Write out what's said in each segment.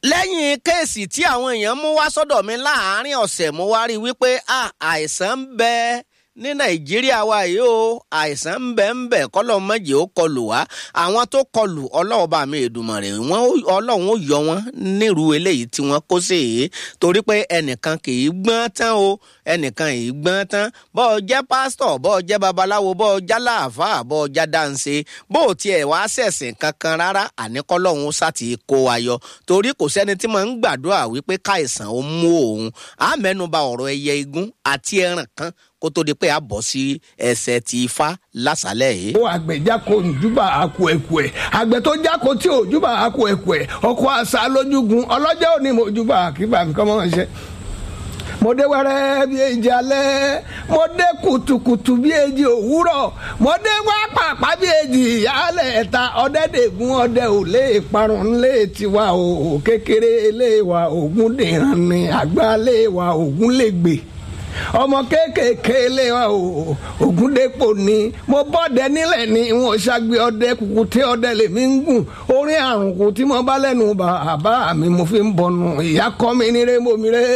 lẹ́yìn kéèsì tí àwọn èèyàn mú wá sọ́dọ̀ mi láàárín ọ̀sẹ̀ mo wá rí i wípé àìsàn ń bẹ ní nàìjíríà wa yìí o àìsàn ń bẹ ń bẹ kọ́lọ́ mọ́jì ó kọlù wá àwọn tó kọlù ọlọ́run bá mi Èdùmàrè wọn ọlọ́run ó yọ wọn nírú eléyìí tí wọ́n kó sí yìí torí pé ẹnìkan kì í gbọ́n tán o ẹnìkan kì í gbọ́n tán bọ́ ọ jẹ́ pásítọ̀ bọ́ ọ jẹ́ babaláwo bọ́ ọ jẹ́ láàfà bọ́ ọ jẹ́ dáǹsẹ̀ bó o tiẹ̀ wá ṣẹ̀sìn kankan rárá àníkọ́lọ́hún sátì kó wa yọ torí kò sẹ́ni tí mo ń gbàdúrà wípé káìsàn ó mú òun á mẹ́nuba ọ̀rọ̀ ẹyẹ igún àti ẹran kan kó tó di pé a bọ̀ sí ẹsẹ̀ ti ifá lásàlẹ̀ yìí. ó àgbẹ̀ jáko njúbà àkú ẹ̀kú ẹ̀ àgbẹ̀ tó jáko tí ò júbà àkú ẹ̀kú ẹ̀ ọkọ̀ àṣà lójúgun ọlọ́jọ́ òní mo júbà àkíbà mi kọ́ mọ́ ṣe mo dé wẹ́rẹ́ bí èjì alẹ́ mo dé kùtùkùtù bí èjì òwúrọ̀ mo dé wá pàpà bí èjì ìyálẹ̀ ẹ̀ta ọ̀dẹ́dẹ̀gún ọdẹ ò lè parun lé tiwa o kékeré lé wa ògún dìran ni àgbà lé wa ògún lè gbè ọmọ kéékèèké lé wa o ògúndépò ni mo bọ́dẹ nílẹ̀ ni wọn ṣàgbé ọdẹ kùkù tí ọdẹ lèmi ń gùn orin àrùn kù tí mo bá lẹ́nu bàbá mi mo fi ń bọnu ìyá kọ́ mi níré mo mi ré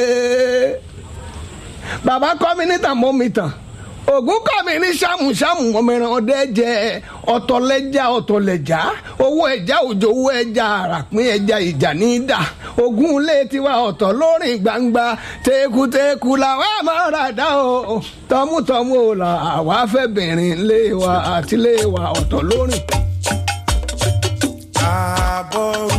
bàbá kọ́ mi níta mo mi tàn ògún kọ́ mi ní sàmùsàmù ọmọọ̀ràn ọdẹ jẹ ọ̀tọ̀lẹ́jà ọ̀tọ̀lẹ́jà owó ẹja òjò owó ẹja àràpín ẹja ìjà ní í dà ògún ilé tiwa ọ̀tọ̀ lórin gbangba tekuteku làwa máa rà dá o tọmútọmú o là àwa fẹ́ bìnrin lé wa àti lé wa ọ̀tọ̀ lórin. àbọ̀rú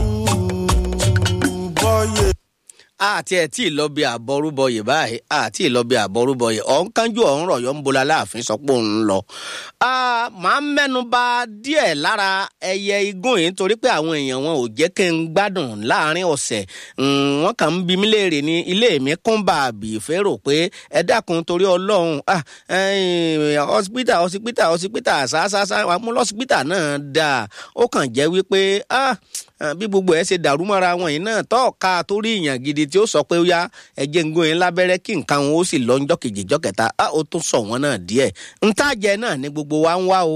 bọ́yè àti ẹ̀ tí ì lọ bí àbọrúbọyè báyìí àti ì lọ bí àbọrúbọyè ọ̀hún kánjú ọ̀hún rọ̀yọ́ ń bola láàfin sọ pé òun lọ. màá mẹ́nu bà díẹ̀ lára ẹyẹ igún yìí nítorí pé àwọn èèyàn wọn ò jẹ́ kí n gbádùn láàrin ọ̀sẹ̀ wọ́n kàn ń bi mí léèrè ní ilé mi kún bàbí ìférò pé ẹ dákun torí ọlọ́run hospital hospital hospital ṣáṣáṣá amúlọ́sípítà náà dáa ó kàn jẹ́ wípé bí gbogbo ẹ ṣe dàrú mọ́ra wọn yìí náà tọ́ọ̀ka torí ìyàn gidi tí ó sọ pé ó yá ẹjẹ ń gbóyin lábẹ́rẹ́ kí nǹkan wọn ó sì lọ ńjọ́ kejì jọ́ kẹta ó tún sọ wọn náà díẹ̀ ntàjẹ náà ni gbogbo wa ń wá o